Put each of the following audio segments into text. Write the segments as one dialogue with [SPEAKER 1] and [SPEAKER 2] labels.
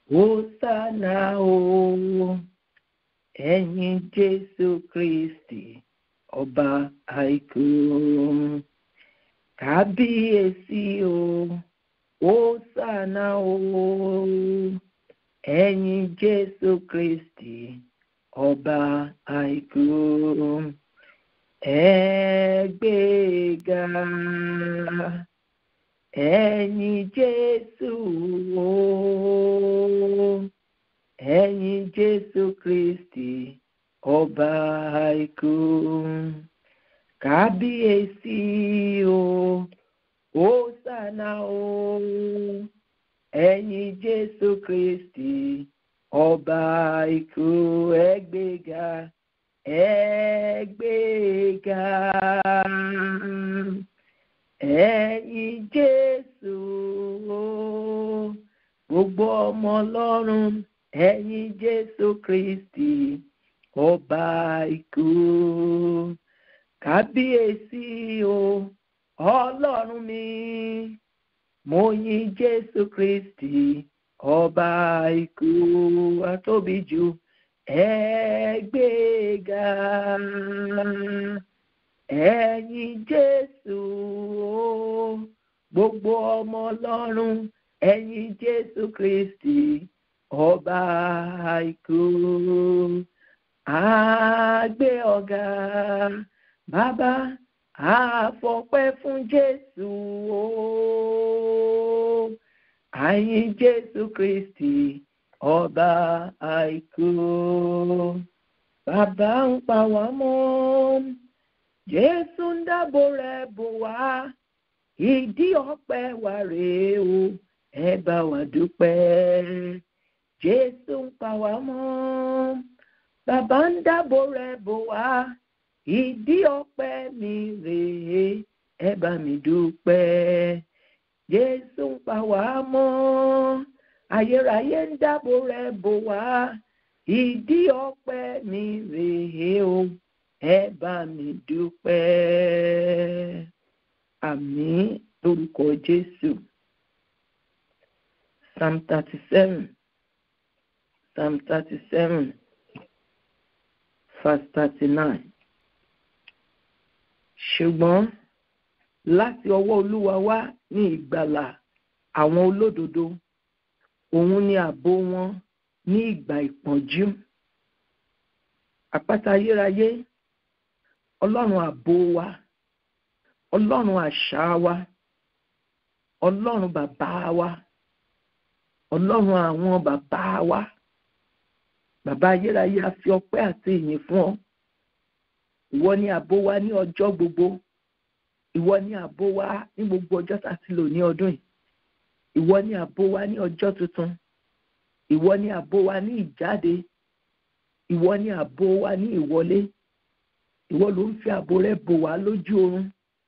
[SPEAKER 1] Hosana o, ẹ̀yin Jésù Kristi, ọba àìkú. Kábíyèsí o, Hosana o, ẹ̀yin Jésù Kristi, ọba àìkú. Ẹ gbéga, ẹ̀yin Jésù o, ẹ̀yin Jésù Kristi, ọba àìkú. Kábíyèsí o, Hosana o, ẹ̀yin Jésù Kristi, ọba àìkú. Ẹ gbéga, ẹ gbéga. Ẹ̀yin Jésù o, gbogbo ọmọ Ọlọ́run, ẹ̀yin Jésù Kristi, ọba àìkú. Kábíyèsí o, Ọlọ́run mi, mo yìn Jésù Kristi, ọba àìkú. Atóbi jù, ẹ gbéga. Ẹ̀yin Jésù o, gbogbo ọmọ Ọlọ́run, ẹ̀yin Jésù Kristi, ọba àìkú. A gbé ọ̀gá bàbá àfọpẹ́ fún Jésù o. Àyìn Jésù Kristi, ọba àìkú. Bàbá ń pa wá mọ́. Jésù ń dáàbò rẹ̀ bò wá, ìdí ọpẹ́ wa rèé o, ẹ bá wa dúpẹ́. Jésù ń pa wá mọ́, bàbá ń dáàbò rẹ̀ bò wá, ìdí ọpẹ́ mi rèé, ẹ bá mi dúpẹ́. Jésù ń pa wá mọ́, ayérayé ń dáàbò rẹ̀ bò wá, ìdí ọpẹ́ mi rèé o ẹ bá mi dúpẹ́ àmín lórúkọ jésù psalm thirty seven psalm thirty seven verse thirty nine ṣùgbọ́n láti ọwọ́ olúwa wá ní ìgbàlà àwọn olódodo òun ni ààbò wọn ní ìgbà ìpọ́njú àpáta ayérayé ọlọ́run ààbò wa ọlọ́run àṣà wa ọlọ́run bàbá wa ọlọ́run àwọn bàbá wa bàbá ayérayé a fi ọpẹ́ àti ìyìn fún ọ ìwọ ni ààbò wa ní ọjọ́ gbogbo ìwọ ni ààbò wa ní gbogbo ọjọ́ tá a ti lò ní ọdún yìí ìwọ ni ààbò wa ní ọjọ́ tuntun ìwọ ni ààbò wa ní ìjáde ìwọ ni ààbò wa ní ìwọlé ìwọ ló ń fi ààbò rẹ bò wá lójú oorun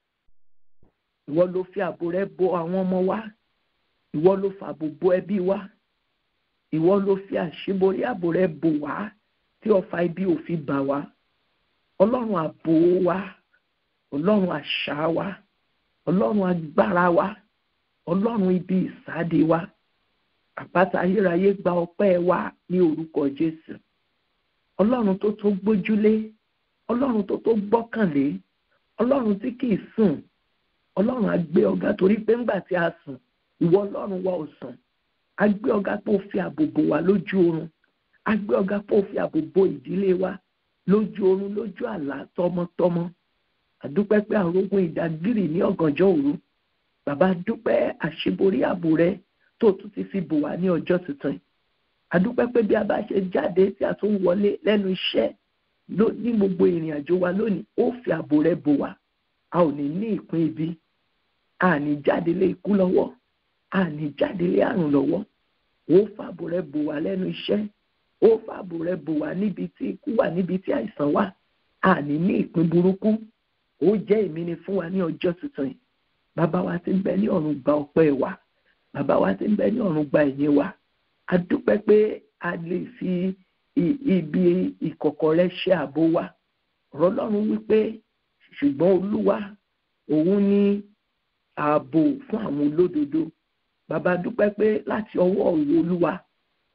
[SPEAKER 1] ìwọ ló fi ààbò rẹ bò àwọn ọmọ wa ìwọ ló fààbò bò ẹbí wa ìwọ ló fi àṣíborí ààbò rẹ bò wá tí ọfà ibi ò fi bà wá ọlọ́run ààbò wa ọlọ́run àṣà wa ọlọ́run agbára wa ọlọ́run ibi ìsáde wa àpáta ayérayé gba ọpẹ́ wa ní orúkọ jésù ọlọ́run tó tó gbójúlé ọlọ́run tó tó gbọ́kànlé ọlọ́run tí kìí sùn ọlọ́run á gbé ọ̀gá torí pé ńgbà tí a sùn ìwọ ọlọ́run wa ò sùn á gbé ọ̀gá pé ó fi ààbò bò wá lójú oorun á gbé ọ̀gá pé ó fi ààbò bò ìdílé wa lójú oorun lójú àlá tọmọtọmọ àdúpẹ́ pé àrógún ìdágìrì ní ọ̀gànjọ́ òru bàbá dúpẹ́ àṣeborí ààbò rẹ tó tún ti fi bò wá ní ọjọ́ tuntun àdúpẹ́ pé bí a bá ṣe jáde tí a tún wọlé lẹ́nu iṣẹ́ ní gbogbo ìrìn àjò wa lónìí ó fi ààbò rẹ bò wá a ò ní ní ìpín ibi a ní jáde lé ikú lọ́wọ́ a ní jáde lé àrùn lọ́wọ́ ó fààbò rẹ bò wá lẹ́nu iṣẹ́ ó fààbò rẹ bò wá níbi tí ikú wà níbi tí àìsàn wà a ní ní ìpín burúkú ó jẹ́ ìmíní fún wa ní ọjọ́ tuntun yìí bàbá wa ti ń bẹ ní ọ̀run gba ọpẹ́ wa bàbá wa ti ń bẹ ní ọ̀run gba ìyìn wa a dúpẹ́ pé a lè fi ibi ìkọ̀kọ̀ rẹ ṣe ààbò wa ọ̀rọ̀ ọlọ́run wípé ṣùgbọ́n olúwa òun ní ààbò fún àwọn olódodo bàbá dúpẹ́ pé láti ọwọ́ òru olúwa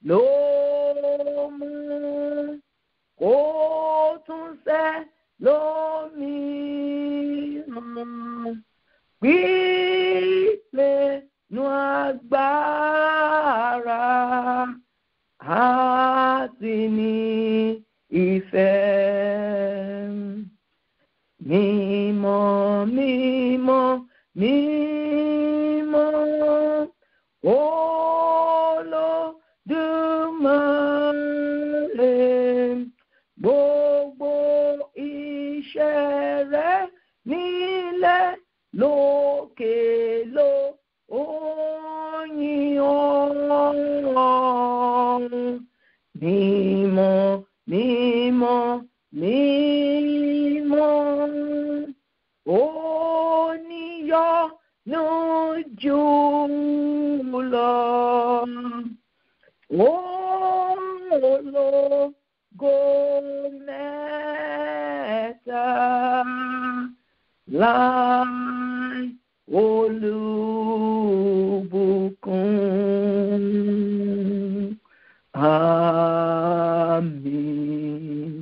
[SPEAKER 1] ló mú kó tún sẹ́ lómìíràn pípé nu agbára àti ní ìfẹ́ mímọ́ mímọ́ mímọ́ olódùmarè gbogbo iṣẹ́ rẹ̀ nílẹ̀ lókè ló oyin ọ̀run mímọ́ mímọ́ mímọ́ oníyọ́nú jùlọ ológo mẹ́ta láì olùbùkún àmín.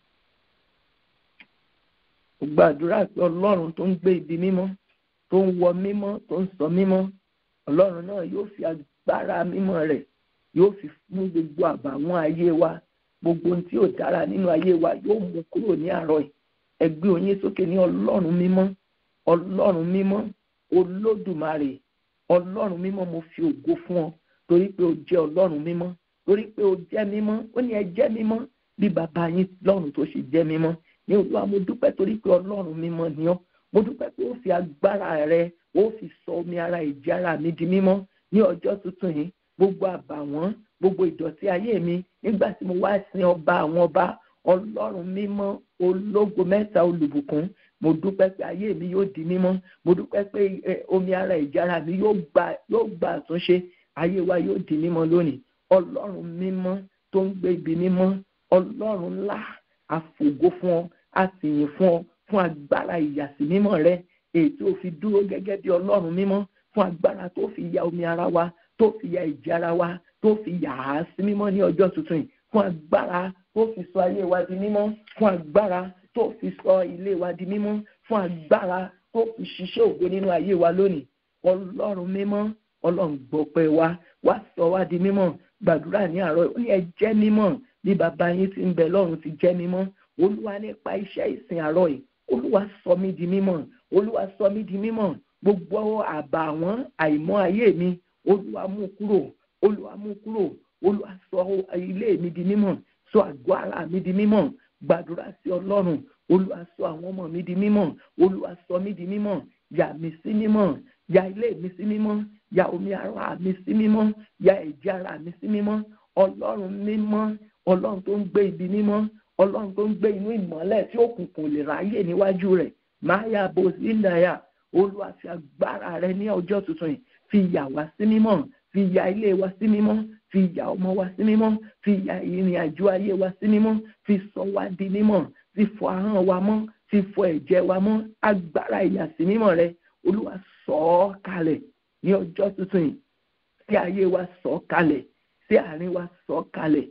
[SPEAKER 1] gbàdúrà pé ọlọ́run tó ń gbé ibi mímọ́ tó ń wọ mímọ́ tó ń sọ mímọ́ ọlọ́run náà yóò fi agbára mímọ́ rẹ̀ yóò fi fún gbogbo àbàwọ́n ayé wa gbogbo ohun tí ò dára nínú ayé wa yóò mú kúrò ní àárọ̀ yìí ẹgbẹ́ oyin sókè ní ọlọ́run mímọ́ ọlọ́run mímọ́ olódùmarè ọlọ́run mímọ́ mo fi ògo fún ọ torí pé o jẹ́ ọlọ́run mímọ́ torí pé o jẹ́ mímọ́ ó ní ẹ jẹ́ mímọ́ bí bàbá yín lọ́run tó ṣe jẹ́ mímọ́ ní olúwa mo dúpẹ́ torí pé ọlọ́run mímọ́ ni ọ́ mo dúpẹ́ pé ó fi agbára rẹ ó fi sọ omi ara ìjì ara mi di mímọ́ ní ọjọ́ tuntun yìí gbogbo àbàwọ́n gbogbo ìdọ̀tí ayé mi nígbà tí mo wá sin ọba àwọn ọba ọlọ́run mímọ́ ológo mẹ́ta olùbùkún mo dúpẹ́ pé ayé mi yóò di mímọ́ mo dúpẹ́ pé omi ara ìjára mi yóò gba yóò gba àtúnṣe ayé wa yóò di mímọ́ lónìí ọlọ́run mímọ́ tó ń gbé ibi mímọ́ ọlọ́run ńlá àfògo fún ọ àtìyìn fún ọ fún agbára ìyàsí mímọ́ rẹ èyí tó fi dúró gẹ́gẹ́ bí ọlọ́run mímọ́ fún agbára tó fi ya omi ara wa tó fi ya ìjì ara wa tó fi yà á sí mímọ́ ní ọjọ́ tuntun yìí fún agbára tó fi sọ ayé wa di mímọ́ fún agbára tó fi sọ ilé wa di mímọ́ fún agbára tó fi ṣiṣẹ́ ògo nínú ayé wa lónìí ọlọ́run mímọ́ ọlọ́run gbọ́pẹ́ wa wá sọ wá di mímọ́ gbàdúrà ní àárọ̀ ó ní ẹ jẹ́ mímọ́ bí bàbá yín ti ń bẹ lọ́run ti jẹ́ mímọ́ olúwa nípa iṣẹ́ ìsìn àárọ̀ yìí olúwa sọ mí di mímọ́ olúwa sọ mí di mímọ́ gbogbo àbà àwọn àìmọ́ ayé mi olúwa mú kúrò olúwa mú kúrò olúwa sọ ilé mi di mímọ́ sọ àgọ́ ara mi di mímọ́ gbàdúrà sí ọlọ́run olúwa sọ àwọn ọmọ mi di mímọ́ olúwa sọ mí di mímọ́ yà mí sí mímọ́ yà ilé mi sí mímọ́ yà omi ara mi sí mímọ́ yà ẹ̀jẹ̀ ara mi sí mímọ́ ọlọ́run mímọ́ ọlọ́run tó ń gbé ibi mímọ́ ọlọ́run tó ń gbé inú ìmọ́lẹ̀ tí òkùnkùn lè ráyè níwájú rẹ̀ máa yà bó sí náírà olúwa fi agbára rẹ ní ọjọ́ tuntun yìí fi yà wá sí mímọ́ fi yà ilé wa sí mímọ́ fi yà ọmọ wa sí mímọ́ fi yà ìrìn àjò ayé wa sí mímọ́ fi sọ wá di mímọ́ fi fọ ahọ́n wa mọ́ fi fọ ẹ̀jẹ̀ wa mọ́ agbára ìyàsí mímọ́ rẹ olúwa sọ ọ́ kalẹ̀ ní ọjọ́ tuntun yìí sí ayé wa sọ ọ́ kalẹ̀ sí àárín wa sọ ọ́ kalẹ̀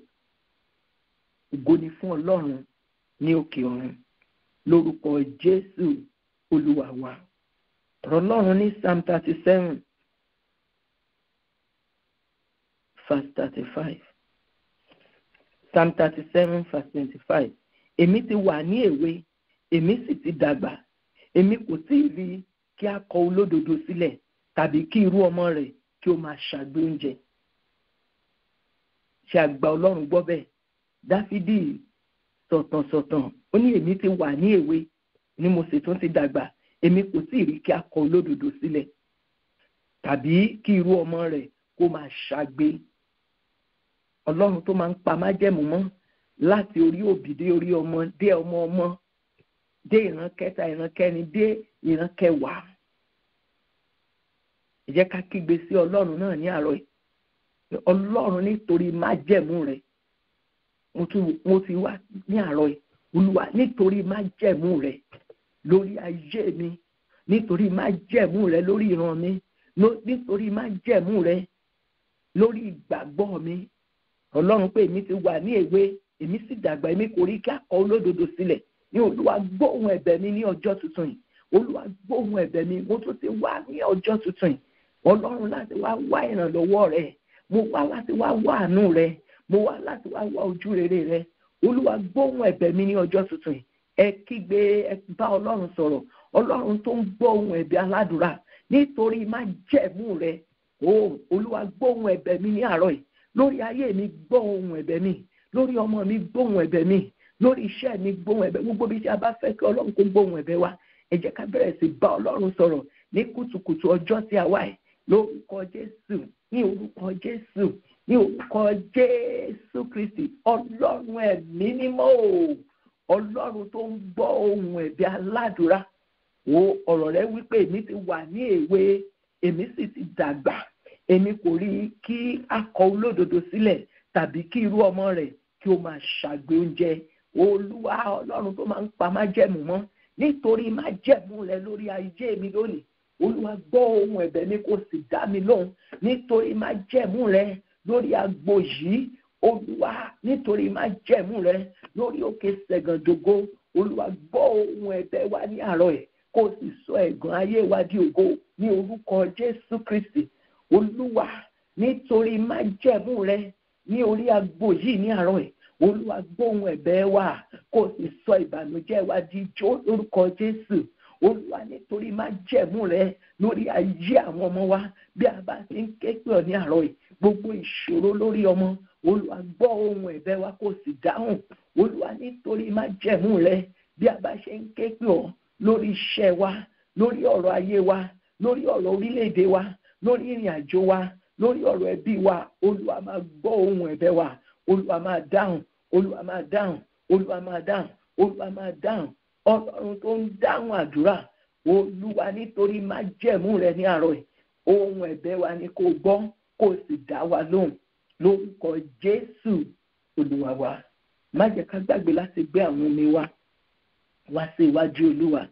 [SPEAKER 1] ògo ni fún ọlọ́run ní òkè ọ̀run lórúkọ jésù olúwa wa ọ̀rọ̀ ọlọ́run ní psalm thirty seven verse thirty five psalm thirty seven verse twenty five èmi ti wà ní èwe èmi sì ti dàgbà èmi kò tí ì rí kí a kọ olódodo sílẹ̀ tàbí kí irú ọmọ rẹ̀ kí ó máa ṣàgbé oúnjẹ ṣe àgbà ọlọ́run gbọ́ bẹ́ẹ̀ dáfídì sọ̀tànsọ̀tàn ó ní èmi ti wà ní èwe ni mo sì tún ti dàgbà èmi kò tí ì rí kí a kọ olódodo sílẹ̀ tàbí kí irú ọmọ rẹ̀ kó máa ṣàgbé ọlọ́run tó máa ń pa májẹ̀mú mọ́ láti orí òbí dé orí ọmọ dé ọmọ ọmọ dé ìran kẹta ìran kẹrin dé ìran kẹwàá ẹ jẹ́ ká kígbe sí ọlọ́run náà ní àárọ̀ yìí ọlọ́run nítorí májẹ̀mú rẹ̀ mo ti wá ní àárọ̀ yìí olúwa nítorí májẹ̀mú rẹ̀ lórí ayé mi nítorí májẹ̀mú rẹ̀ lórí ìran mi nítorí májẹ̀mú rẹ̀ lórí ìgbàgbọ́ mi ọlọ́run pé èmi ti wà ní èwe èmi sì dàgbà èmi kò rí kí akọ olódodo sílẹ̀ ní olúwa gbóhùn ẹ̀bẹ̀ mi ní ọjọ́ tuntun yìí olúwa gbóhùn ẹ̀bẹ̀ mi mo tún ti wá ní ọjọ́ tuntun yìí ọlọ́run láti wá wá ìrànlọ́wọ́ rẹ mo wá láti wá wá àánú rẹ mo wá láti wá wá ojú rere rẹ olúwa gbóhùn ẹ̀bẹ̀ mi ní ọjọ́ tuntun yìí ẹ kígbe ẹ bá ọlọ́run sọ̀rọ̀ ọlọ́run tó ń gbọ́ ohùn ẹ̀bẹ̀ aládùúrà nítorí má jẹ̀mú rẹ o olúwa gbóhùn ẹ̀bẹ̀ mi ní àárọ̀ yìí lórí ayé mi gbọ́ ohùn ẹ̀bẹ̀ mi lórí ọmọ mi gbóhùn ẹ̀bẹ̀ mi lórí iṣẹ́ mi gbóhùn ẹ̀bẹ̀ gbogbo bí tí a bá fẹ́ kí ọlọ́run kó gbóhùn ẹ̀bẹ̀ wa ẹ jẹ́ ká bẹ̀rẹ̀ sí bá ọlọ́run sọ̀rọ̀ ní kùtùkùtù ọjọ́ tí a wà yìí lórúkọ jésù ní orúkọ jésù ní orúkọ jésù kristi ọlọ́run ẹ̀mí mímọ́ o ọlọ́run tó ń gbọ́ ohùn ẹ̀bẹ̀ aládùúrà wo ọ̀rọ̀ rẹ wípé èmi ti wà ní èwe èmi sì ti dàgbà èmi kò rí kí akọ olódodo sílẹ̀ tàbí kí irú ọmọ rẹ̀ kí ó máa ṣàgbé oúnjẹ olúwa ọlọ́run tó máa ń pa májẹ̀mú mọ́ nítorí májẹ̀mú rẹ lórí ayé mi lónìí olúwa gbọ́ ohùn ẹ̀bẹ̀ mi kò sì dá mi lóhùn nítorí májẹ̀mú rẹ lórí agbo yìí olúwa nítorí májẹ̀mú rẹ lórí òkè sẹ̀gàndògo olúwa gbọ́ ohùn ẹ̀bẹ̀ wa ní àárọ̀ ẹ̀ kó o sì sọ ẹ̀gàn ayé wa di ògo ní orúkọ jésù kristi olúwa nítorí májẹ̀mú rẹ ní orí agbo yìí ní àárọ̀ ẹ̀ olúwa gbóhùn ẹ̀bẹ̀ wa kó o sì sọ ìbànújẹ́ wa di ijó lórúkọ jésù olúwa nítorí májẹ̀mú rẹ lórí ayé àwọn ọmọ wa bí a bá ti ń ké pè ọ́ ní àárọ̀ ẹ̀ gbogbo ìṣòro lórí ọmọ olúwa gbọ́ ohùn ẹ̀bẹ̀ wa kó o sì dáhùn olúwa nítorí májẹ̀mú rẹ bí a bá ṣe ń ké pè ọ́ lórí iṣẹ́ wa lórí ọ̀rọ̀ ayé wa lórí ọ̀rọ̀ orílẹ̀-èdè wa lórí ìrìn àjò wa lórí ọ̀rọ̀ ẹbí wa olúwa máa gbọ́ ohùn ẹ̀bẹ̀ wa olúwa máa dáhùn olúwa máa dáhùn olúwa máa dáhùn olúwa máa dáhùn ọlọ́run tó ń dáhùn àdúrà olúwa nítorí májẹ̀mú rẹ ní àárọ̀ yìí ohùn ẹ̀bẹ̀ wa ni kó gbọ́ kó sì dá wa lóhùn lórúkọ jésù olúwa wa má jẹ́ ká gbàgbé láti gbé àwọn omi wa wá sí iwájú olúwa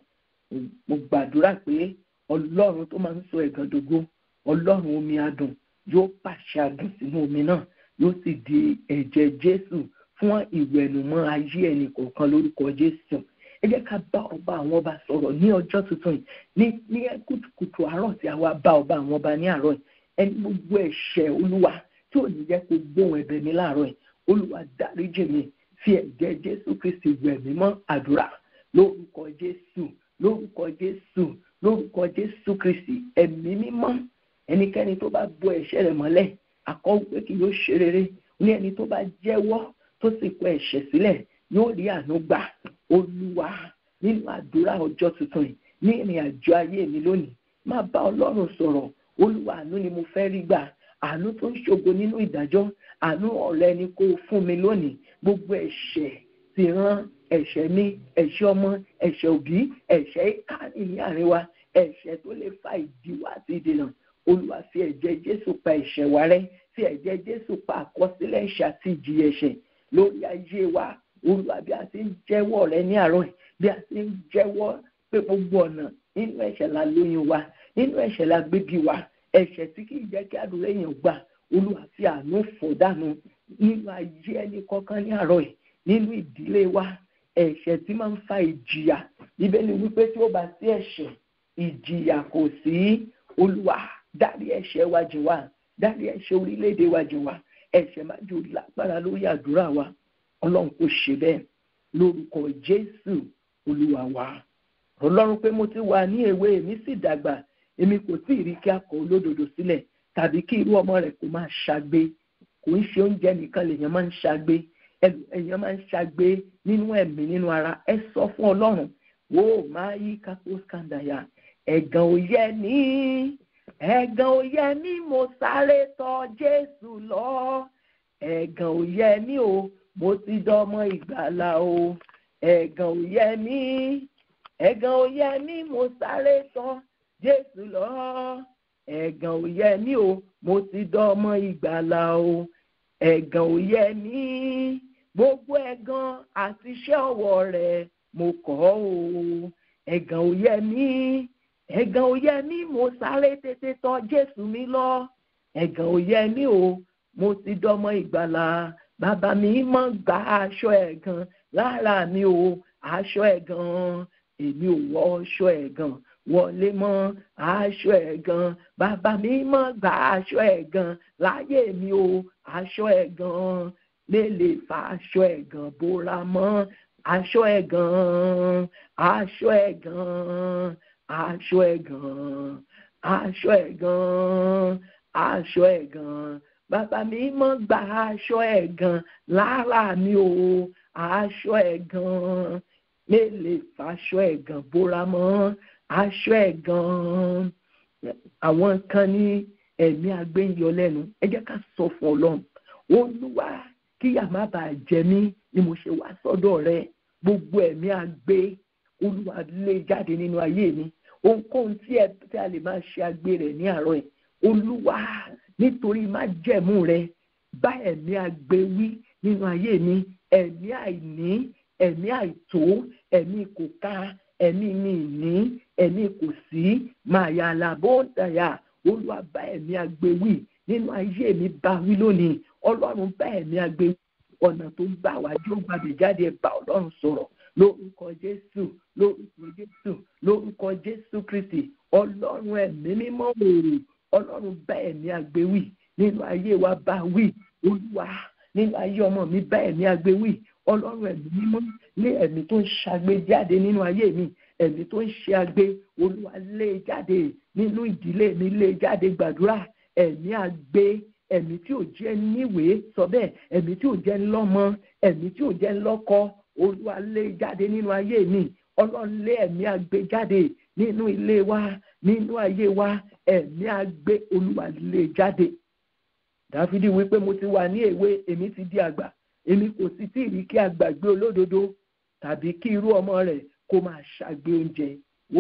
[SPEAKER 1] mo gbàdúrà pé ọlọ́run tó máa ń sọ ẹ̀gàn dògo ọlọ́run omi adùn yóò pàṣẹ adùn sínú omi náà yóò sì di ẹ̀jẹ̀ jésù fún ìwẹ̀nùmọ́ ayé ẹnì kọ̀ọ̀kan lórúkọ jésù ẹ jẹ́ ká bá ọba àwọn ọba sọ̀rọ̀ ní ọjọ́ tuntun yìí ní ní kùtùkùtù àárọ̀ tí a wá bá ọba àwọn ọba ní àárọ̀ yìí ẹni gbogbo ẹ̀ṣẹ̀ olúwa tí ò ní jẹ́ kó gbóhùn ẹ̀bẹ̀ mi láàárọ̀ yìí olúwa dáríjì mi fi ẹ̀jẹ̀ jésù kristi wẹ̀ mí mọ́ àdúrà lórúkọ jésù lórúkọ jésù lórúkọ jésù kristi ẹ̀mí mímọ́ ẹnikẹ́ni tó bá bo ẹ̀ṣẹ̀ rẹ̀ mọ́lẹ̀ àkọ́wé kì yóò ṣe rere ní ẹni tó bá jẹ́wọ́ tó sì kọ ẹ̀ṣẹ̀ sílẹ̀ yóò rí àánú gbà olúwa nínú àdúrà ọjọ́ tuntun yìí ní ìrìn àjò ayé mi lónìí má bá ọlọ́run sọ̀rọ̀ olúwa àánú ni mo fẹ́ rí gbà àánú tó ń ṣògo nínú ìdájọ́ àánú ọ̀rẹ́ ni kó fún mi lónìí gbogbo ẹ̀ṣẹ̀ ti rán ẹ̀ṣẹ̀ mi ẹ̀ṣẹ̀ ọmọ ẹ̀ṣẹ̀ òbí ẹ̀ṣẹ̀ ìkànnì ní àárín wa ẹ̀ṣẹ̀ tó lè fa ìdíwọ́ àti ìdènà olúwa fi ẹ̀jẹ̀ jésù pa ẹ̀ṣẹ̀ wa rẹ́ fi ẹ̀jẹ̀ jésù pa àkọsílẹ̀ ẹ̀ṣẹ̀ àti ìjìyà ẹ̀ṣẹ̀ lórí ayé wa olúwa bí a ti ń jẹ́wọ́ rẹ ní àárọ̀ bí a ti ń jẹ́wọ́ pé gbogbo ọ̀nà nínú ẹ̀ṣẹ̀ la lóyún wa nínú ẹ̀ṣẹ̀ la gbébi wa ẹ̀ṣẹ̀ tí kì í jẹ́ kí àdúrà èèyàn gbà olúwa fi àánú fọ̀ dànù nínú ayé ẹnì kọ̀ọ̀kan ní àárọ̀ yìí nínú ìdílé wa ẹ̀ṣẹ̀ tí máa ń fa ìjìyà bíbélì wípé tí ó bá sí ẹ̀ṣẹ̀ ìjìyà kò sí olúwa dárí ẹ̀ṣẹ̀ wa jì wá dárí ẹ̀ṣẹ̀ orílẹ̀-èdè wa jì wá ẹ̀ṣẹ̀ má jò lágbára lórí àdúrà wa ọlọ́run kò ṣe bẹ́ẹ̀ lórúkọ jésù olúwa wa ọlọ́run pé mo ti wà ní èwe èmi sì dàgbà èmi kò tí ì rí kí a kọ olódodo sílẹ̀ tàbí kí irú ọmọ rẹ̀ kò máa ṣagbe kò ń ṣe oúnjẹ nìkan lèèyàn máa ń ṣagbe èèyàn máa ń ṣagbe nínú ẹ̀mí nínú ara ẹ sọ fún ọlọ́run wo máa yí kápó skandaya ẹ̀gàn ò yẹ ní ẹ̀gàn ò yẹ ní mo sáré tọ̀ jésù lọ ẹ̀gàn ò yẹ ní o mo ti dọmọ ìgbàlà o ẹ̀gàn ò yẹ ní ẹ̀gàn ò yẹ ní mo sáré tọ̀ jésù lọ ẹ̀gàn ò yẹ ní o mo ti dọmọ ìgbàlà o ẹ̀gàn ò yẹ ní gbogbo ẹ̀gàn àti iṣẹ́ ọwọ́ rẹ̀ mo kọ̀ o ẹ̀gàn ò yẹ ní ẹ̀gàn ò yẹ ní mo sáré tètè tọ̀ jésù mi lọ ẹ̀gàn ò yẹ ní o mo ti dọmọ ìgbàlà bàbá mi mọ́ gba aṣọ ẹ̀gàn lára mi o aṣọ ẹ̀gàn èmi ò wọ aṣọ ẹ̀gàn wọlé mọ́ aṣọ ẹ̀gàn bàbá mi mọ́ gba aṣọ ẹ̀gàn láyé mi o aṣọ ẹ̀gàn lélè fa aṣọ ẹ̀gàn bóra mọ́ aṣọ ẹ̀gàn aṣọ ẹ̀gàn aṣọ ẹ̀gàn aṣọ ẹ̀gàn aṣọ ẹ̀gàn bàbá mi mọ́ gba aṣọ ẹ̀gàn lára mi o aṣọ ẹ̀gàn lélè fàṣọ ẹ̀gàn bóra mọ́ aṣọ ẹ̀gàn àwọn kan ní ẹ̀mí agbẹ́yọ lẹ́nu ẹ jẹ́ ká sọ fún ọlọ́run olúwa kíyà má bàa jẹ mí ni mo ṣe wá sọ́dọ̀ rẹ gbogbo ẹ̀mí agbé olúwa lé jáde nínú ayé mi ohunkóhun tí ẹ tí a lè máa ṣe agbé rẹ ní àárọ̀ ẹ̀ olúwa nítorí má jẹ̀mú rẹ bá ẹ̀mí agbé wí nínú ayé mi ẹ̀mí àìní ẹ̀mí àìtó ẹ̀mí kò ká ẹ̀mí mi ní ẹ̀mí kò sí máa yà lábó dàyà olúwa bá ẹ̀mí agbé wí nínú ayé mi bá wí lónìí ọlọ́run bá ẹ̀mí agbé ọ̀nà tó gbà wá jó gbàgbé jáde ẹ̀ bá ọlọ́run sọ̀rọ̀ lórúkọ jésù lórúkọ jésù lórúkọ jésù kristi ọlọ́run ẹ̀mí mímọ́ òòrùn ọlọ́run bá ẹ̀mí agbé wí nínú ayé wa bá wí olúwa nínú ayé ọmọ mi bá ẹ̀mí agbé wí ọlọ́run ẹ̀mí mímọ́ lé ẹ̀mí tó ń ṣàgbé jáde nínú ayé mi ẹ̀mí tó ń ṣe agbé olúwa lé jáde nínú ìdílé mi lé jáde gbàdúrà ẹ̀mí agbé ẹ̀mí tí ò jẹ́ níwèé sọ bẹ́ẹ̀ ẹ̀mí tí ò jẹ́ lọ́mọ ẹ̀mí tí ò jẹ́ lọ́kọ olúwa lé jáde nínú ayé mi ọlọ́run lé ẹ̀mí agbé jáde nínú ilé wa nínú ayé wa ẹ̀mí agbé olúwa lé jáde dáfídì wípé mo ti wà ní èwe èmi ti di àgbà èmi kò sì tí ì rí kí àgbàgbé olódodo tàbí kí irú ọmọ rẹ̀ kó máa ṣàgbé oúnjẹ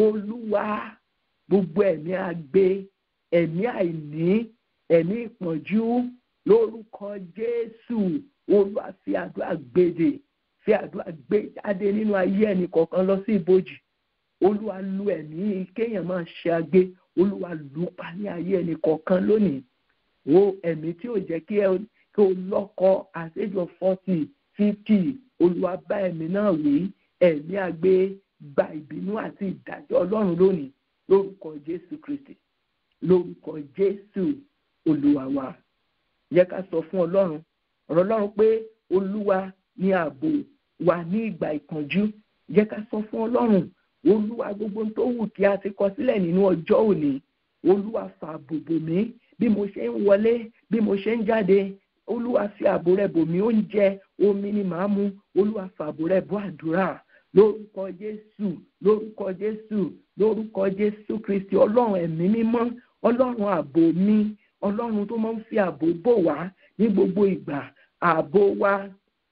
[SPEAKER 1] olúwa gbogbo ẹ̀mí agbé ẹ̀mí àìní ẹ̀mí ìpọ́njú lórúkọ jésù olúwa fi àdúrà gbèdè fi àdúrà gbé jáde nínú ayé ẹnì kọ̀ọ̀kan lọ sí ibojì olúwa lu ẹ̀mí kéèyàn máa ṣe agbé olúwa lù pa ní ayé ẹnì kọ̀ọ̀kan lónìí wo ẹ̀mí tí ò jẹ́ kí ẹ kí o lọ́kọ at age of forty fifty olúwa bá ẹ̀mí náà wí ẹ̀mí agbé gba ìbínú àti ìdájọ́ ọlọ́run lónìí lórúkọ jésù kristi lórúkọ jésù olúwa wa yẹ ká sọ fún ọlọ́run ọ̀rọ̀ ọlọ́run pé olúwa ní ààbò wa ní ìgbà ìpọ́njú yẹ ká sọ fún ọlọ́run olúwa gbogbo tó wù kí a ti kọ sílẹ̀ nínú ọjọ́ òní olúwa fààbò bò mí bí mo ṣe ń wọlé bí mo ṣe ń jáde olúwa fi ààbò rẹ̀ bò mí oúnjẹ omi ni màá mu olúwa fààbò rẹ̀ bò àdúrà lórúkọ jésù lórúkọ jésù lórúkọ jésù kristi ọlọ́run ẹ̀mí mímọ́ ọlọ́run ààbò mi ọlọ́run tó máa ń fi ààbò bò wá ní gbogbo ìgbà ààbò wa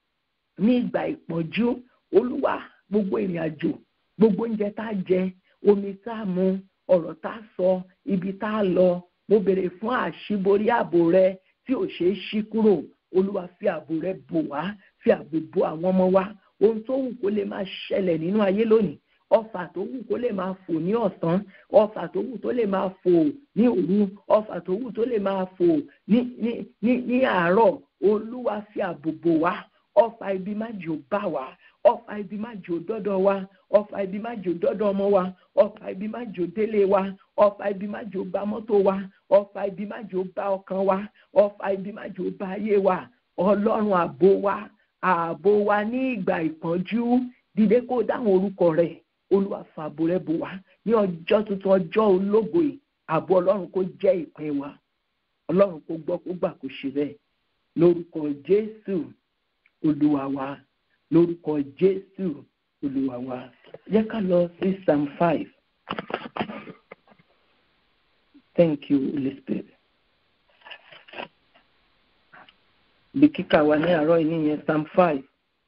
[SPEAKER 1] ní ìgbà ìpọ́njú olúwa gbogbo ìrìn àjò gbogbo oúnjẹ tá a jẹ omi tá a mu ọ̀rọ̀ tá a sọ ibi tá a lọ mo béèrè fún àṣíborí ààbò rẹ tí ò ṣeé ṣí kúrò olúwa fi ààbò rẹ bò wá fi ààbò bò àwọn ọmọ wa ohun tó wù kó lè máa ṣẹlẹ̀ nínú ayé lónìí ọfà tó wù kó lè máa fò ní ọ̀sán ọfà tó wù tó lè máa fò ní òru ọfà tó wù tó lè máa fò ní ní ní ní àárọ̀ olúwa fi ààbò bò wá ọfà ibi má jò bá wa ọfà ibi má jò dọ́dọ̀ wa ọfà ibi má jò dọ́dọ̀ ọmọ wa ọfà ibi má jò délé wa ọfà ibi má jò bá mọ́tò wa ọfà ibi má jò bá ọkàn wa ọfà ibi má jò bá ayé wa ọlọ́run ààbò wa ààbò wa ní ìgbà ìpọ́njú dìde kó dáhùn orúkọ rẹ̀ olúwa fààbò rẹ̀ bò wá ní ọjọ́ tuntun ọjọ́ ológo yìí ààbò ọlọ́run kó jẹ́ ìpín wa ọlọ́run kó gbọ́ kó gbà kó ṣe bẹ́ẹ̀ lórúkọ jésù olúwa wa lórúkọ jésù olúwa wa jẹ́ ká lọ sí psalm five thank you holy spirit. bí kíkà wa ní àárọ̀ yìí nìyẹn psalm five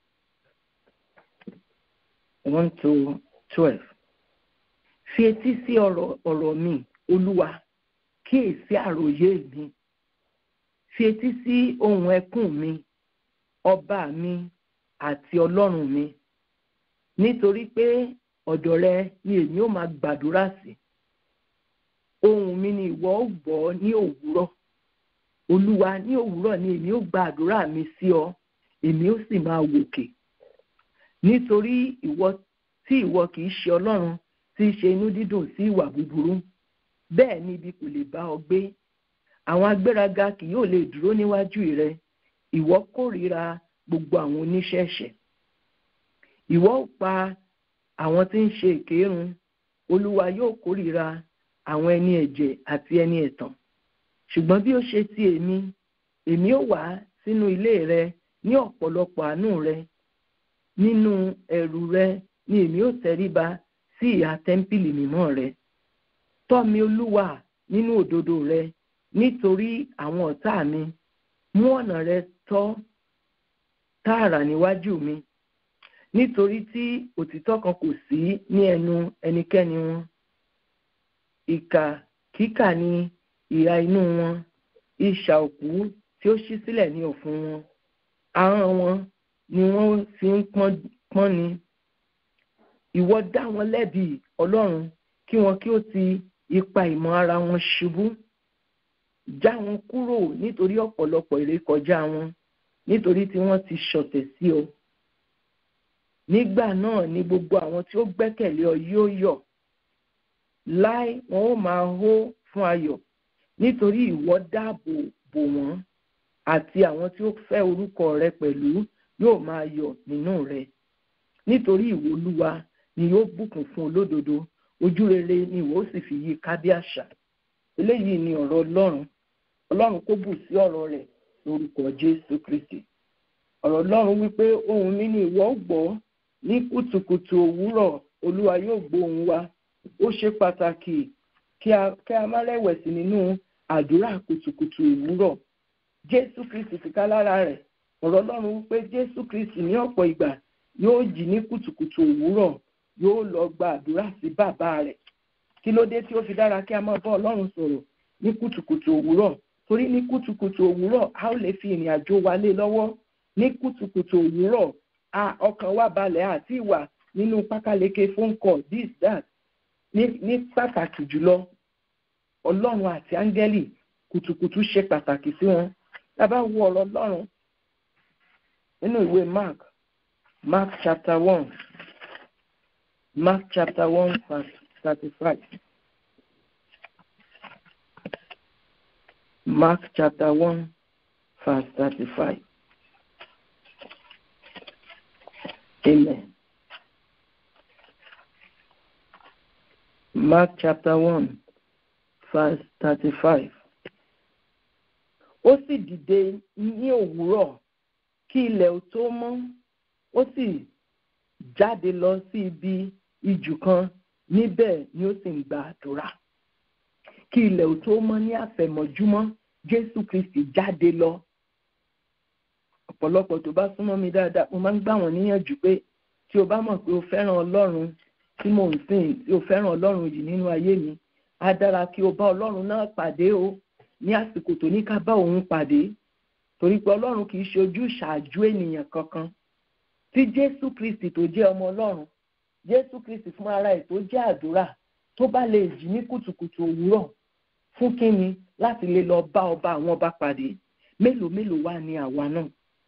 [SPEAKER 1] one to twelve fi etí sí ọ̀rọ̀ ọ̀rọ̀ mi olúwa kíyèsí àròyé mi fi etí sí ohùn ẹkún mi ọba mi àti ọlọ́run mi nítorí pé ọ̀dọ̀ rẹ ni èmi ó máa gbàdúrà sí ohùn mi ni ìwọ ó gbọ́ ní òwúrọ̀ olúwa ní òwúrọ̀ ni èmi ó gba àdúrà mi sí ọ èmi ó sì máa wòkè nítorí ìwọ tí ìwọ kì í ṣe ọlọ́run tí í ṣe inú dídùn sí ìwà búburú bẹ́ẹ̀ ni ibi kò lè bá ọ gbé àwọn agbéraga kì yóò lè dúró níwájú rẹ ìwọ kórìíra gbogbo àwọn oníṣẹ̀ṣẹ̀ ìwọ ó pa àwọn tí ń ṣe ìkérun olúwa yóò kórìíra àwọn ẹni ẹ̀jẹ̀ àti ẹni ẹ̀tàn ṣùgbọ́n bí ó ṣe ti èmi èmi ó wá sínú ilé rẹ ní ọ̀pọ̀lọpọ̀ àánú rẹ nínú ẹ̀rù rẹ ni èmi ó tẹríba sí ìhà tẹ́ḿpìlì mímọ́ rẹ tọ́ mi olúwa nínú òdodo rẹ nítorí àwọn ọ̀tá mi mú ọ̀nà rẹ tọ́ tààrà níwájú mi nítorí tí òtítọ́ kan kò sí ní ẹnu ẹnikẹ́ni wọn ìkà kíkà ní ìhà inú wọn ìṣà òkú tí ó ṣí sílẹ̀ ní ọ̀fun wọn ahọ́n wọn ni wọ́n fi ń pọ́n ni ìwọ dá wọn lẹ́bi ọlọ́run kí wọn kí ó ti ipa ìmọ̀ ara wọn ṣubú já wọn kúrò nítorí ọ̀pọ̀lọpọ̀ ìrékọjá wọn nítorí tí wọ́n ti ṣọ̀tẹ̀ sí ọ nígbà náà ni gbogbo àwọn tí ó gbẹ́kẹ̀lé ọ yóò yọ̀ láì wọn ó máa hó fún ayọ̀ nítorí ìwọ dáàbò bò wọ́n àti àwọn tí ó fẹ́ orúkọ rẹ pẹ̀lú yóò máa yọ̀ nínú rẹ nítorí ìwọ olúwa ni yóò bùkún fún olódodo ojú rere ni ìwọ ó sì fi yí ká bí àṣà eléyìí ni ọ̀rọ̀ ọlọ́run ọlọ́run kó bù sí ọ̀rọ̀ rẹ̀ lórúkọ jésù kristi ọ̀rọ̀ ọlọ́run wípé ohùn mi ni ìwọ ó gbọ́ ní kùtùkùtù òwúrọ̀ olúwa yóò gbóhùn wa ó ṣe pàtàkì kí a má rẹ̀wẹ̀sì nínú àdúrà kùtùkùtù òwúrọ̀ jésù kristi ti ká lára rẹ̀ ọ̀rọ̀ ọlọ́run wípé jésù kristi ní ọ̀pọ̀ ìgbà yóò jí ní kùtùkùtù òwúrọ̀ yóò lọ gba àdúrà sí bàbá rẹ̀ kí ló dé tí ó fi dára kí a máa bá ọlọ́run sọ̀rọ̀ ní kùtùkùtù òwúrọ̀ torí ní kùtùkùtù òwúrọ̀ a ó lè fi ìrìn àjò wa lé lọ́wọ́ ní kùtùkùtù òwúrọ̀ a ọkàn wa balẹ̀ àti ìwà nínú pákáleke phone call this that ní ní pàtàkì jùlọ ọlọ́run àti áńgẹ́lì kùtùkùtù ṣe pàtàkì sí wọn tá a bá wo ọ̀rọ̀ ọlọ́run nínú ìwé mark mark chapter one mark chapter one verse thirty-five. Mark chapter 1, verse 35. Amen. Mark chapter 1, verse 35. Ó sì dìde ní òwúrọ̀ kí ilẹ̀ ò tó mọ́, ó sì jáde lọ sí ibi ijù kan níbẹ̀ ni ó sì ń gba àdúrà kí ilẹ̀ ò tó mọ́ ní àfẹ̀mọ́júmọ́ jésù kristi jáde lọ ọ̀pọ̀lọpọ̀ tó bá súnmọ́ mi dáadáa mo máa ń gbà wọ́n níyànjú pé tí o bá mọ̀ pé o fẹ́ràn ọlọ́run tí mò ń sìn tí o fẹ́ràn ọlọ́run yìí nínú ayé mi á dára kí o bá ọlọ́run náà pàdé o ní àsìkò tó ní ká bá òun pàdé torí pé ọlọ́run kì í ṣe ojú ṣáájú ènìyàn kankan tí jésù kristi tó jẹ́ ọmọ ọlọ́run jésù kristi fún ara ẹ̀ tó jẹ́ àdúrà tó bá lè jí ní kùtùkùtù òwúrọ̀ fún kínni láti lè lọ bá ọba àwọn ọba pàdé mélòó mélòó wà ní àwa náà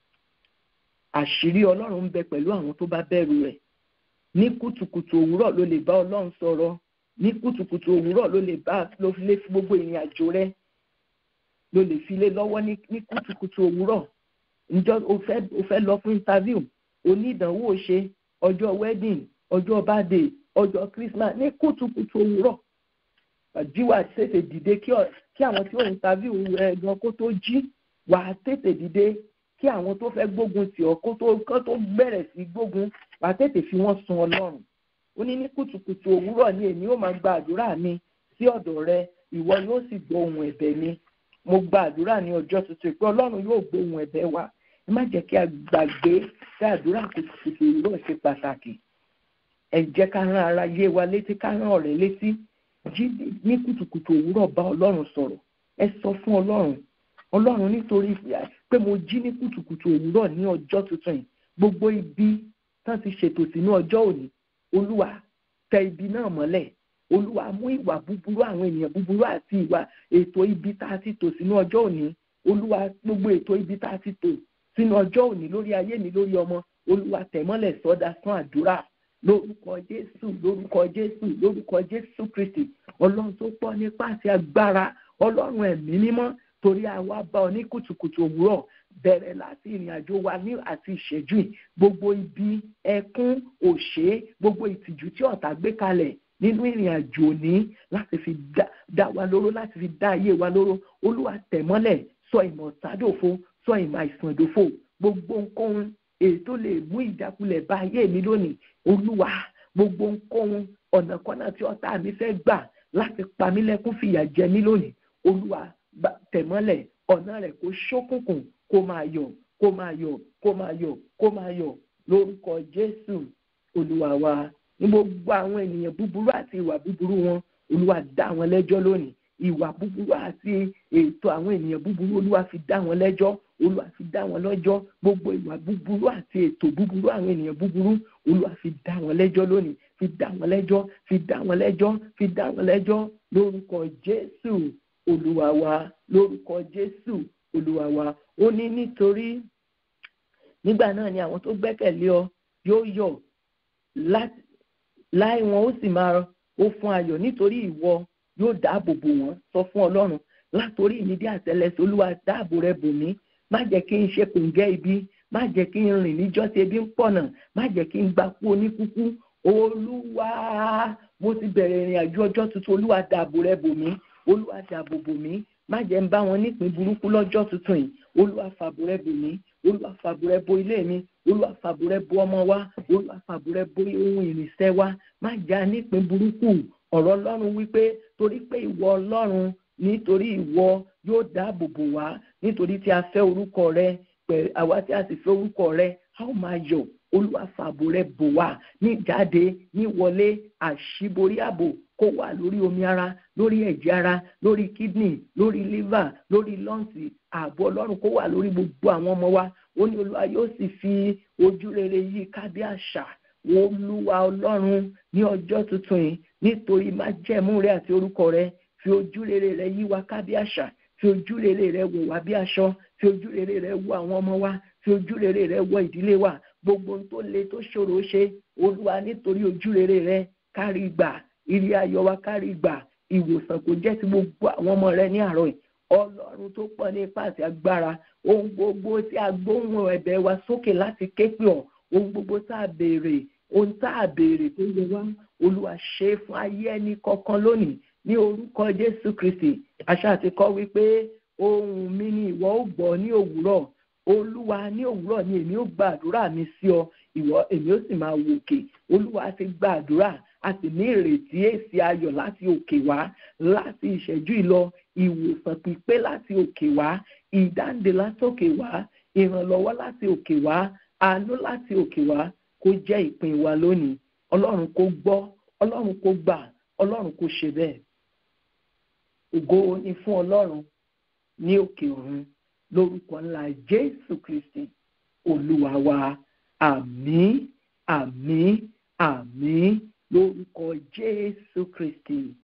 [SPEAKER 1] àṣírí ọlọ́run ń bẹ pẹ̀lú àwọn tó bá bẹ̀rù rẹ̀ ní kùtùkùtù òwúrọ̀ ló lè bá ọlọ́run sọ̀rọ̀ ní kùtùkùtù òwúrọ̀ ló lè bá ló fi lé gbogbo ìrìn àjò rẹ̀ ló lè fi lé lọ́wọ́ ní kùtùkùtù òwúrọ̀ ǹjọ́ o fẹ́ o fẹ́ lọ fún interview onídàánwò ṣe ọjọ́ wedding ọjọ́ birthday ọjọ́ christmas ní kùtùkùtù òwúrọ̀ jíwà tètè dìde kí àwọn tí ó ń tàbí ẹ gan kó tó jí wà á tètè dìde kí àwọn tó fẹ́ gbógun tì ọ́ kó tó kó tó bẹ̀rẹ̀ sí gbógun wà á tètè fi wọ́n sun ọlọ́run ó ní ní kùtùkùtù òwúrọ̀ ni èmi ó máa gba àdúrà mi sí ọ̀dọ̀ rẹ ìwọ yóò sì gbọ́ ohùn ẹ̀bẹ̀ mi mo gba àdúrà ní ọjọ́ tuntun pé ọlọ́run yóò gbọ́ ohùn ẹ̀bẹ̀ wa ẹ má jẹ́ kí a gbàgbé kí àdúrà kùtùkùtù òwúrọ̀ ṣe pàtàkì ẹ jẹ́ ká rán ara yé wa létí ká rán ọ̀rẹ́ létí jí ní kùtùkùtù òwúrọ̀ bá ọlọ́run sọ̀rọ̀ ẹ sọ fún ọlọ́run ọlọ́run nítorí pé mo jí ní kùtùkùtù òwúrọ̀ ní ọjọ́ tuntun yìí gbogbo ibi tán ti ṣètò sínú ọjọ́ òní olúwa tẹ ibi náà mọ́lẹ̀ olúwa mú ìwà búburú àwọn ènìyàn búburú àti ìwà ètò ibi tá a ti tò sínú ọjọ́ òní olúwa gbogbo ètò ibi tá a ti tò sínú ọjọ́ òní lórí ayé mi lórí ọmọ olúwa tẹ̀mọ́lẹ̀ sọ́dá fún àdúrà lórúkọ jésù lórúkọ jésù lórúkọ jésù kristi ọlọ́run tó pọ̀ nípa àti agbára ọlọ́run ẹ̀mí mímọ́ torí àwa bá ọ ní kùtùkùtù òwúrọ̀ bẹ̀rẹ̀ láti ìrìn àjò wa ní àti ìṣẹ́jú yìí gbogbo ibi ẹkún òṣè gbogbo ìtìjú tí ọ̀tá gbé kalẹ̀ nínú ìrìn àjò ní láti fi dá wa lóró láti fi dá ayé wa lóró olúwa tẹ̀mọ́lẹ̀ sọ ìmọ̀ sádòfo sọ ìmọ̀ àìsàn ìdòfo gbogbo nǹkan èyí tó lè mú ìjákulẹ̀ bá ayé mi lónìí olúwa gbogbo nǹkan ọ̀nà kọ́nà tí ọ̀tá mi fẹ́ gbà láti pa mí lẹ́kún fìyà jẹ mí lónìí olúwa tẹ̀mọ́lẹ̀ ọ̀nà rẹ̀ kó ṣókùnkùn kó máa yọ̀ kó máa yọ̀ kó máa yọ̀ kó máa yọ̀ lórúkọ jésù olúwa wa ní gbogbo àwọn ènìyàn búburú àti ìwà búburú wọn olúwa dá wọn lẹ́jọ́ lónìí ìwà búburú àti ètò àwọn ènìyàn búburú olúwa fi dá wọn lẹ́jọ́ olúwa fi dá wọn lọ́jọ́ gbogbo ìwà búburú àti ètò búburú àwọn ènìyàn búburú olúwa fi dá wọn lẹ́jọ́ lónìí fi dá wọn lẹ́jọ́ fi dá wọn lẹ́jọ́ fi dá wọn lẹ́jọ́ lórúkọ jésù olúwa wa lórúkọ jésù olúwa wa ó ní nítorí nígbà náà ni àwọn tó gbẹ́kẹ̀lé ọ yóò yọ̀ láì wọn ó sì máa ó fún ayọ̀ nítorí ìwọ yóò dáàbò bò wọ́n sọ fún ọlọ́run látòrí ìnídìí àtẹlẹsẹ olúwa dáàbò rẹ bò mí má jẹ́ kí n ṣe kòǹgẹ́ ibi má jẹ́ kí n rìn níjọ́ tí ebi ń pọ̀nà má jẹ́ kí n gba kú oníkúkú olúwa mo ti bẹ̀rẹ̀ ìrìn àjò ọjọ́ tuntun olúwa dáàbò rẹ bò mí olúwa dáàbò bò mí má jẹ́ ń bá wọn nípìn burúkú lọ́jọ́ tuntun yìí olúwa fàbò rẹ bò mí olúwa fàbò rẹ bo ilé mi olúwa fàbò rẹ bo ọmọ wa olúwa fàbò rẹ bo ohun ìrìnsẹ̀ wa má já nípìn burúkú ọ̀rọ̀ ọlọ́run wípé torí pé ìwọ ọlọ́run nítorí ìwọ yóò dáàbò bò wá nítorí tí a fẹ́ orúkọ rẹ pẹ̀lú àwa tí a sì fẹ́ orúkọ rẹ a ó máa yọ̀ olúwa fàbò rẹ bò wá ní jáde ní wọlé àṣíborí ààbò kó wà lórí omi ara lórí ẹ̀jẹ̀ ara lórí kidney lórí liver lórí lọ́ǹsì ààbò ọlọ́run kó wà lórí gbogbo àwọn ọmọ wa ó ní olúwa yóò sì fi ojú rere yí ká bí àṣà olúwa ọlọ́run ní ọjọ́ tuntun yìí nítorí májẹ̀mú rẹ àti orúkọ rẹ fi ojú rere rẹ yí wa ká bí àṣà fi ojú rere rẹ wò wá bí aṣọ fi ojú rere rẹ wò àwọn ọmọ wa fi ojú rere rẹ wò ìdílé wa gbogbo ohun tó le tó ṣòro ṣe olúwa nítorí ojú rere rẹ kárí gbà ilé ayọ̀ wa kárí gbà ìwòsàn kò jẹ́ ti gbogbo àwọn ọmọ rẹ ní àárọ̀ yìí ọlọ́run tó pọ̀ ní ipá àti agbára ohun gbogbo tí a gbóhùn ẹ̀bẹ̀ wa sókè láti ké pè ọ́ ohun gbogbo tá a béèrè ohun tá a béèrè tó yẹ wá olúwa ṣe fún ayé ẹni kọ̀ọ̀kan lónìí ní orúkọ jésù kristi àṣà ti kọ́ wípé ohun mi ni ìwọ ó gbọ́ ní òwúrọ̀ olúwa ní òwúrọ̀ ni èmi ó gbàdúrà mi sí ọ ìwọ èmi ó sì máa wòkè olúwa ti gbàdúrà a sì ní ìrètí èsì ayọ̀ láti òkè wá láti ìṣẹ́jú ìlọ ìwòsàn pípé láti òkè wá ìdáǹdè látòkè wá ìrànlọ́wọ́ láti òkè wá àánú láti òkè wá kó jẹ́ ìpín wa lónìí ọlọ́run kó gbọ́ ọlọ́run kó gbà ọlọ́run kó ṣe bẹ́ẹ̀ ògo ni fún ọlọ́run ní òkè ọ̀run lórúkọ ńlá jésù kristi olúwa wa àmín àmín àmín lórúkọ jésù kristi